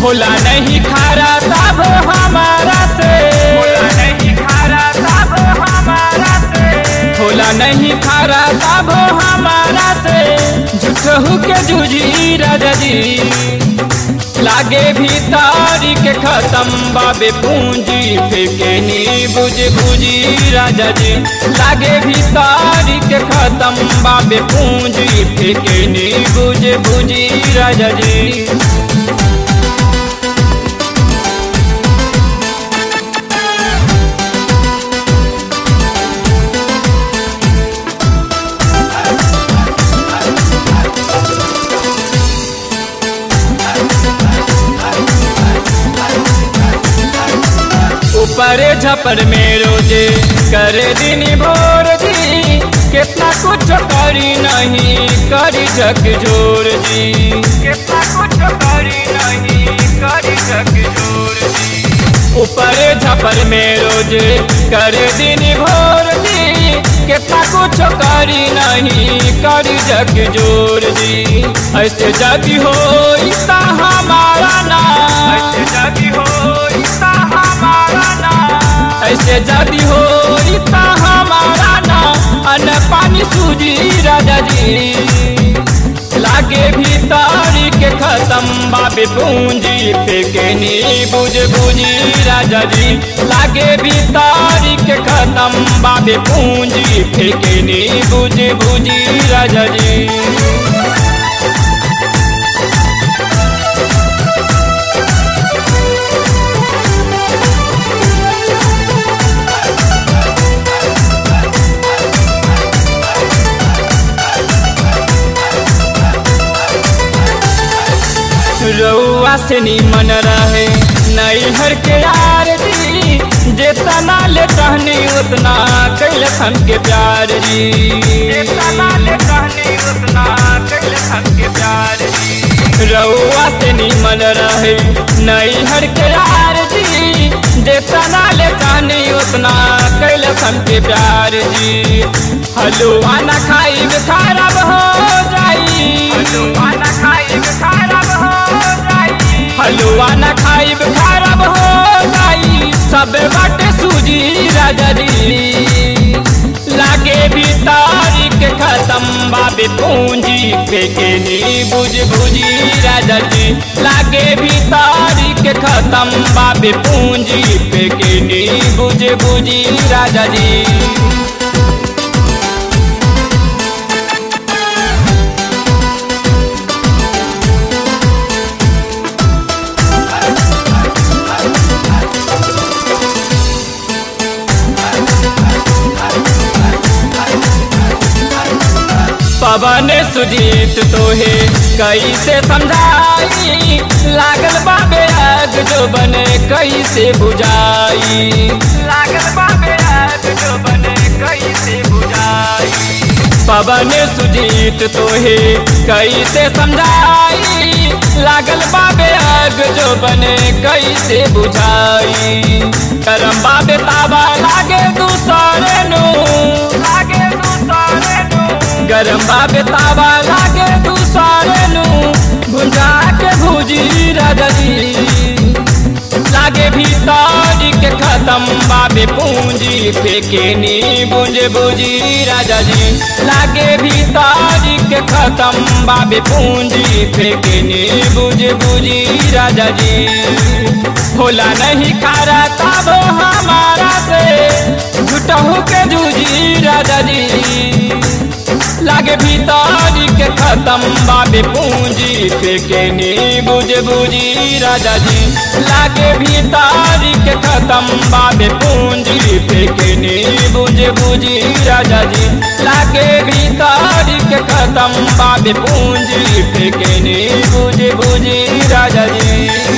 होला नहीं खारा तब हमारा से होला नहीं खारा तब हमारा से होला नहीं खारा तब हमारा से झूठहू के जूझी राजा जी लागे भी तारीख खत्म बाबे पूंजी फेंके नी बुझ बुझी राजा जी लागे भी तारीख खत्म बाबे पूंजी फेंके नी बुझ बुझी राजा जी ऊपरे झपर में रोजे करे दिन भोर जी कितना कुछ करी नहीं करी झक जोर जी कितना कुछ करी नहीं करी झक जोर जी ऊपरे झपर में रोजे करे दिन भोर जी कितना कुछ करी नहीं करी झक जोर जी ऐसे जदी हो इतना हमारा ना ऐसे जदी हो इतना हमारा ना ऐसे जदी हो इतना हमारा ना अन पानी सूजी राजा जी लागे भी तारीख खत्म बाबे पूंजी फेंके नी बुझ बुझी राजा जी लागे भी तारीख खत्म बाबे पूंजी फेंके नी बुझ बुझी राजा जी रउआ से निमन रहे नैहर के यार जी जितना ले कहनी उतना कैल हमके प्यार जी जितना ले कहनी उतना कैल हमके प्यार जी रउआ से निमन रहे नैहर के यार जी जितना ले कहनी उतना कैल हमके प्यार जी हलुआ न खाई खराब हो जाई हलुआ न खाई खराब हो हलुआ न खाइब खराब हो जाई सब बाटे सूजी राजा जी लागे भी तारीख खत्म बाबे पूंजी फेंके नी बुझ बुझी राजा जी लागे भी तारीख खत्म बाबे पूंजी फेंके नी बुझ बुझी राजा जी पवन सुजीत तोहे कैसे समझाई लागल बाबे आग जो बने कैसे बुझाई लागल बाबे आग जो बने कैसे बुझाई पवन सुजीत तोहे कैसे समझाई लागल बाबे आग जो बने कैसे बुझाई करम बाबे ताबा लागे दूसरे नु लागे दूसरे नु गरम बाबे ताबा लागे दूसरे नु भुंजा के भूजी राजा जी लागे भी तारीख खत्म बाबे पूंजी फेंके नी बुंज बुझी राजा जी लागे भी तारीख खत्म बाबे पूंजी फेंके नी बुझ बुझी राजा जी होला नहीं खारा तब हमारा से झूठहू के जूझी राजा जी लागे भी तारीख खत्म बाबे पूंजी फेंके नी बुझ बुझी राजा जी लागे भी तारीख खत्म बाबे पूंजी फेंके नी बुझ बुझी राजा जी लागे भी तारीख खत्म बाबे पूंजी फेंके नी बुझ बुझी राजा जी